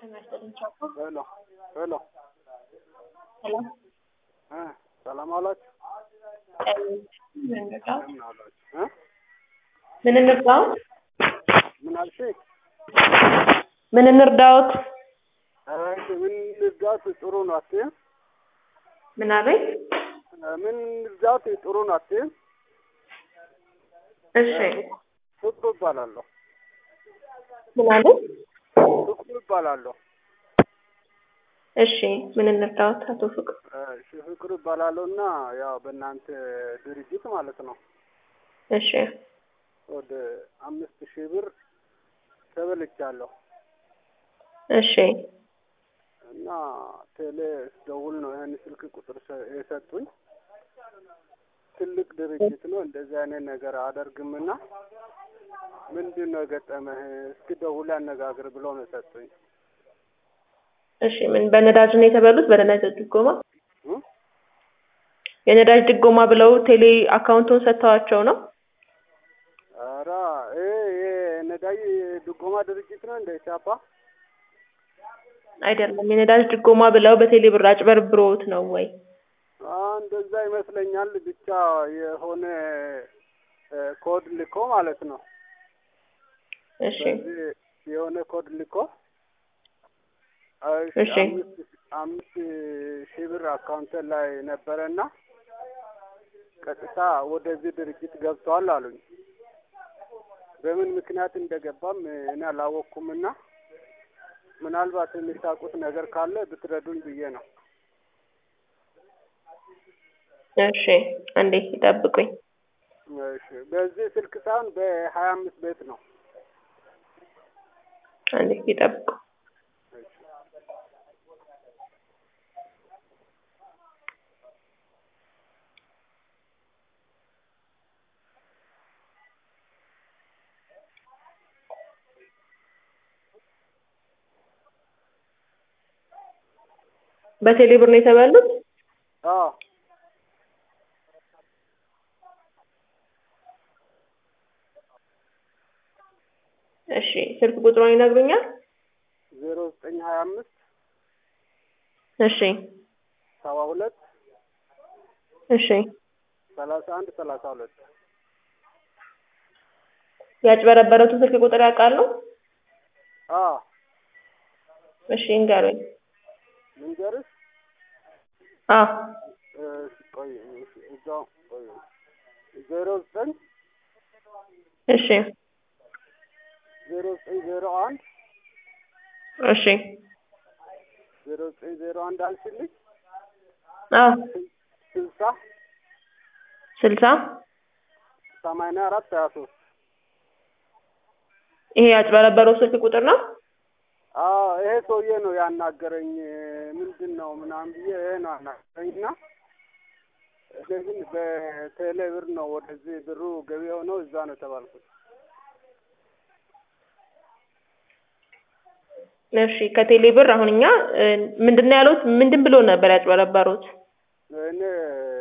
ሄሎ ሄሎ ሰላም እ ሰላም አላችሁ? ምን እንርዳው? እንደምን አላችሁ? እ ምን እንርዳዎት? ምን አልሽኝ? ምን እንርዳዎት? እሺ ምን ልርዳት? ጥሩ ነው አትይም? ምን አሉኝ? ምን ልርዳት? ጥሩ ነው አትይም? እሺ ፍቅሩ እባላለሁ። ምን አሉ? ፍቅሩ እባላለሁ። እሺ ምን እንርዳዎት? አቶ ፍቅሩ እሺ ፍቅሩ እባላለሁ እና ያው በእናንተ ድርጅት ማለት ነው እሺ ወደ አምስት ሺህ ብር ተበልቻለሁ እሺ እና ቴሌ ደውል ነው ይህን ስልክ ቁጥር ሰ- የሰጡኝ። ትልቅ ድርጅት ነው እንደዚህ አይነት ነገር አደርግምና ምንድን ነው የገጠመህ? እስኪ ደውል ያነጋግር ብለው ነው የሰጡኝ። እሺ ምን በነዳጅ ነው የተበሉት? በነዳጅ ድጎማ እ? የነዳጅ ድጎማ ብለው ቴሌ አካውንቱን ሰጥተዋቸው ነው? ኧረ ይሄ ይሄ ነዳጅ ድጎማ ድርጅት ነው እንደ ኢቻፓ አይደለም። የነዳጅ ድጎማ ብለው በቴሌ ብር አጭበርብሮት ነው ወይ? አ እንደዛ ይመስለኛል። ብቻ የሆነ እ ኮድ ልኮ ማለት ነው እሺ በዚህ የሆነ ኮድ ልኮ እሺ እሺ። አምስት አምስት ሺህ ብር አካውንት ላይ ነበረና ቀጥታ ወደዚህ ድርጅት ገብተዋል አሉኝ። በምን ምክንያት እንደገባም እኔ አላወቅኩምና ምናልባት የሚታውቁት ነገር ካለ ብትረዱኝ ብዬ ነው። እሺ አንዴ ይጠብቁኝ። እሺ በዚህ ስልክ ሳይሆን በሀያ አምስት ቤት ነው። አንዴ ይጠብቁ። እሺ በቴሌ ብር ነው የተበሉት? አዎ እሺ ስልክ ቁጥሩን ይነግሩኛል? ዜሮ ዘጠኝ ሀያ አምስት እሺ ሰባ ሁለት እሺ ሰላሳ አንድ ሰላሳ ሁለት ያጭበረበረቱን ስልክ ቁጥር ያውቃሉ? አዎ እሺ ይንገሩኝ። ልንገርሽ አዎ እሺ ቆይ እሺ እዛው ቆይ ዜሮ ዘጠኝ እሺ ዜሮ ዘጠኝ ዜሮ አንድ እሺ ዜሮ ዘጠኝ ዜሮ አንድ አልሽልኝ አዎ ስልሳ ስልሳ ሰማንያ አራት ሀያ ሶስት ይሄ ያጭበረበረው ስልክ ቁጥር ነው? አዎ ይሄ ሰውዬ ነው ያናገረኝ። ምንድን ነው ምናምን ብዬ ይሄ ነው ያናገረኝ እና እኔ ግን በቴሌ ብር ነው ወደዚህ ብሩ ገቢ የሆነው እዛ ነው የተባልኩት። እሺ ከቴሌ ብር አሁን እኛ እ፣ ምንድን ነው ያሉት? ምንድን ብሎ ነበር ያጭበረበሩት? እኔ